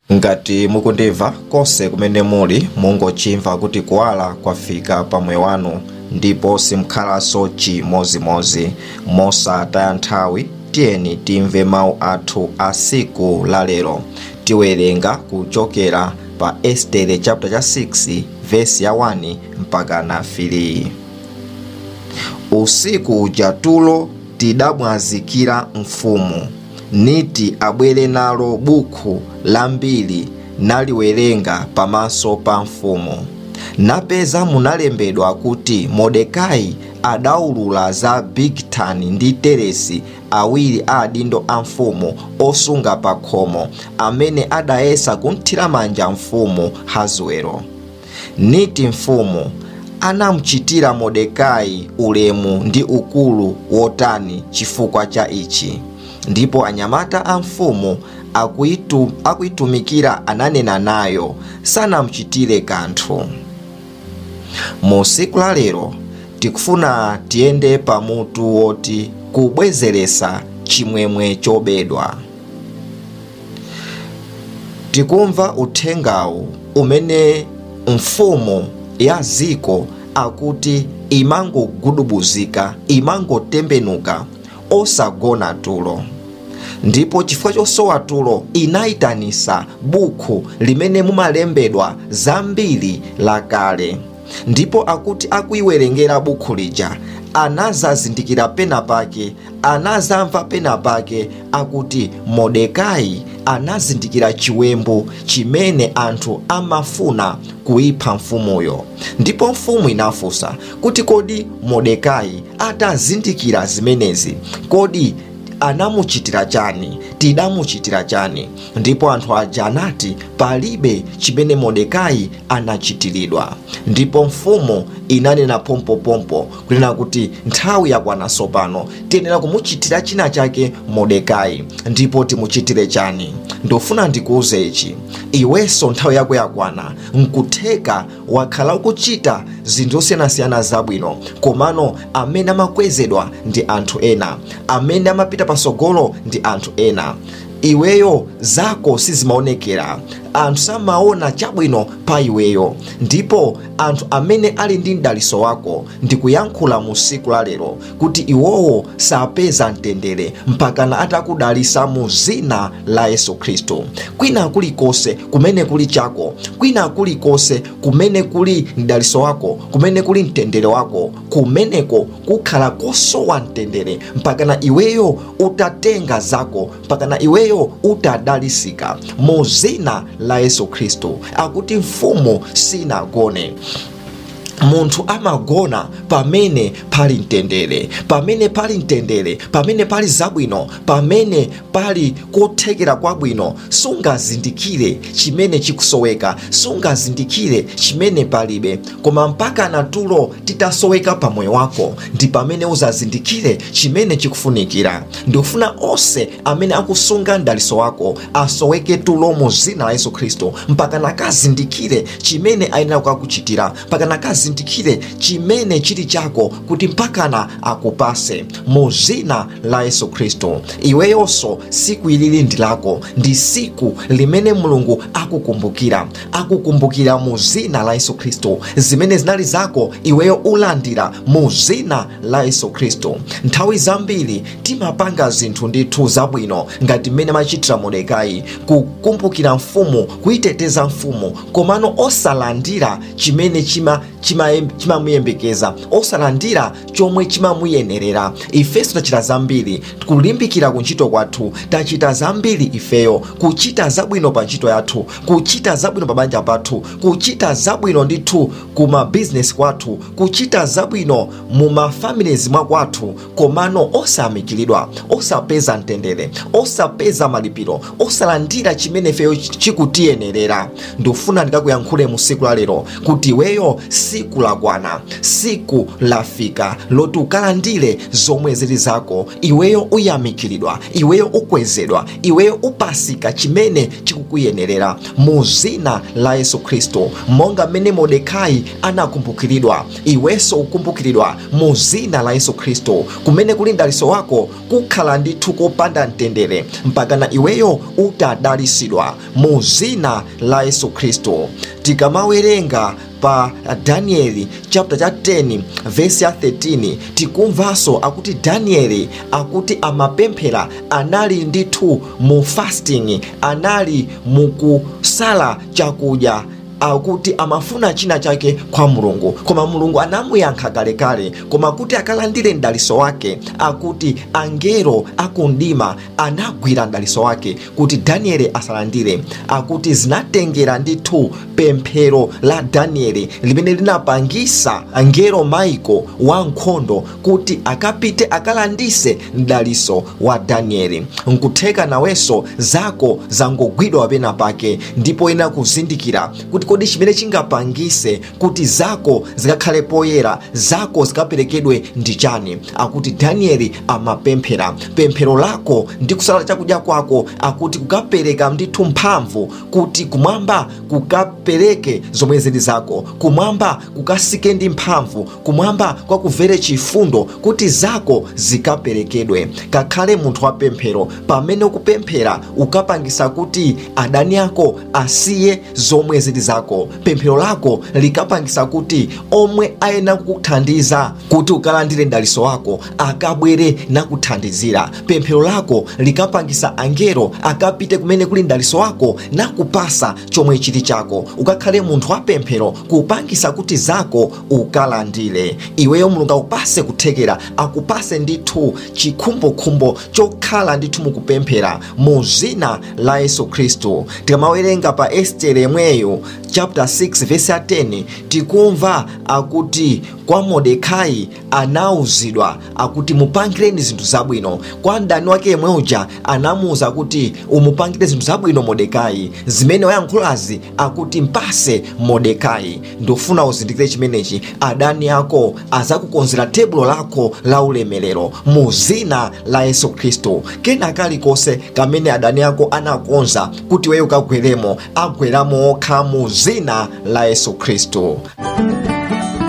ngati mukundimva konse kumene muli mungochimva kuti kuwala kwafika pamoyo wanu ndipo simkhalanso chimozimozi mosataya nthawi tiyeni timve mawu athu a siku lalero tiwerenga kuchokera pa estere chapter cha 6 vesi ya 1 mpaka na 3 usiku uja tulo tidamwazikira mfumu niti abwere nalo buku lambiri naliwerenga pamaso pa mfumu napeza munalembedwa kuti mordekai adaulula za bigitani ndi teresi awiri a adindo a mfumu osunga pa khomo amene adayesa kunthira manja mfumu hazuelo niti mfumu anamuchitira mordekai ulemu ndi ukulu wotani chifukwa cha ichi ndipo anyamata a mfumu akuitu, akuitumikira ananena nayo sanamuchitire kanthu mu siku la lero tikufuna tiyende pamutu woti kubwezeresa chimwemwe chobedwa tikumva uthengawu umene mfumu ya ziko akuti imangogudubuzika imangotembenuka osagona tulo ndipo chifukwa chosowa tulo inayitanisa buku limene mumalembedwa zambiri lakale ndipo akuti akuiwerengera buku lija anazazindikira pena pake anazamva pena pake akuti mordekai anazindikira chiwembu chimene anthu amafuna kuipha mfumuyo ndipo mfumu inafunsa kuti kodi mordekai atazindikira zimenezi kodi anamuchitira chani tidamuchitira chani ndipo anthu aja anati palibe chimene mordekai anachitiridwa ndipo mfumu inanena pompopompo kunena kuti nthawi yakwananso pano tiyenera kumuchitira china chake mordekai ndipo timuchitire chani ndofuna ndikuuze ichi iwenso nthawi yako yakwana nkutheka wakhala ukuchita zinthu zosiyanasiyana zabwino komano amene amakwezedwa ndi anthu ena amene amapita pasogolo ndi anthu ena iweyo zako sizimaonekera anthu samaona chabwino pa iweyo ndipo anthu amene ali ndi mdaliso wako ndikuyankhula mu siku la lero kuti iwowo sapeza mtendere mpakana atakudalisa mu zina la yesu khristu kwina kulikonse kumene kuli chako kwina kulikonse kumene kuli mdaliso wako kumene kuli mtendere wako kumeneko kukhala kosowa mtendere mpakana iweyo utatenga zako mpakana iweyo utadalisika mu zina la yesu khristu akuti mfumu sinagone munthu amagona pamene pali mtendere pamene pali mtendere pamene pali zabwino pamene pali kothekera kwabwino sungazindikire chimene chikusoweka sungazindikire chimene palibe koma mpaka natulo titasoweka pamoyo wako ndi pamene uzazindikire chimene chikufunikira ndikufuna onse amene akusunga mdaliso wako asoweke tulo mu zina la yesu khristu mpaka nakazindikire chimene ayenera kukakuchitira mpaka nakazindikire azindikire chimene chili chako kuti mpakana akupase mu zina la yesu khristu iweyonso siku ilili ndi lako ndi siku limene mulungu akukumbukira akukumbukira mu zina la yesu khristu zimene zinali zako iweyo ulandira mu zina la yesu khristu nthawi zambiri timapanga zinthu ndithu zabwino ngati mmene machitira mordekai kukumbukira mfumu kuyiteteza mfumu komano osalandira chimene chima chimamuyembekeza chima osalandira chomwe chimamuyenerera ifenso tachita zambiri kulimbikira ku ntchito kwathu tachita zambiri ifeyo kuchita zabwino pa ntchito yathu kuchita zabwino pa banja pathu kuchita zabwino ndithu ku mabizinesi kwathu kuchita zabwino mu mafamilies mwa kwathu komano osayamikiridwa osapeza mtendere osapeza malipiro osalandira chimene ifeyo chikutiyenerera ndifuna ndikakuyankhule mu siku la lero kuti iweyo siku siku lakwana siku lafika loti ukalandire zomwe zili zako iweyo uyamikiridwa iweyo ukwezedwa iweyo upasika chimene chikukuyenerera mu zina la yesu khristu monga mmene modekai anakumbukiridwa iwenso ukumbukiridwa mu zina la yesu khristu kumene kuli mdaliso wako kukhala ndithu kopanda mtendere mpakana iweyo utadalisidwa mu zina la yesu khristu tikamawerenga pa danieli chapter cha 10 vesi ya 13 tikumvanso akuti danieli akuti amapemphera anali ndithu mu fasting anali mukusala chakudya akuti amafuna china chake kwa mulungu koma mulungu anamuyankha kalekale koma kuti akalandire mdaliso wake akuti angelo akundima anagwira mdaliso wake kuti danieli asalandire akuti zinatengera ndithu pemphero la danieli limene linapangisa angelo maiko wa nkhondo kuti akapite akalandise mdaliso wa danieli nkutheka nawenso zako zangogwidwa pena pake ndipo ena kuzindikira kuti kodi chimene chingapangise kuti zako zikakhale poyera zako zikaperekedwe ndi chani akuti danieli amapemphera pemphero lako ndi kusala chakudya kwako akuti kukapereka ndithu mphamvu kuti kumwamba kukapereke zomwe zili zako kumwamba kukasike ndi mphamvu kumwamba kwakuvere chifundo kuti zako zikaperekedwe kakhale munthu wa pemphero pamene ukupemphera ukapangisa kuti adani ako asiye zomwe zili zako pemphero lako likapangisa kuti omwe ayena kukuthandiza kuti ukalandire mdaliso wako akabwere nakuthandizira pemphero lako likapangisa angelo akapite kumene kuli mdaliso wako nakupasa chomwe chili chako ukakhale munthu wa pemphero kupangisa kuti zako ukalandire iweyo mulungu akupase kuthekera akupase ndithu chikhumbokhumbo chokhala ndithu mukupemphera mu zina la yesu khristu tikamawerenga pa estere yemweyo chapter 6 verse ya 10 tikumva akuti kwa modekai anauzidwa akuti mupangireni zinthu zabwino kwa mdani wake yemwe uja anamuuza kuti umupangire zinthu zabwino modekai zimene wayankhulazi akuti mpase modekai ndofuna uzindikire chimenechi adani ako azakukonzera tebulo lako la ulemerero mu zina la yesu khristu kena kalikonse kamene adani ako anakonza kuti weyo ukagweremo agweramo okha mu zina la yesu khristu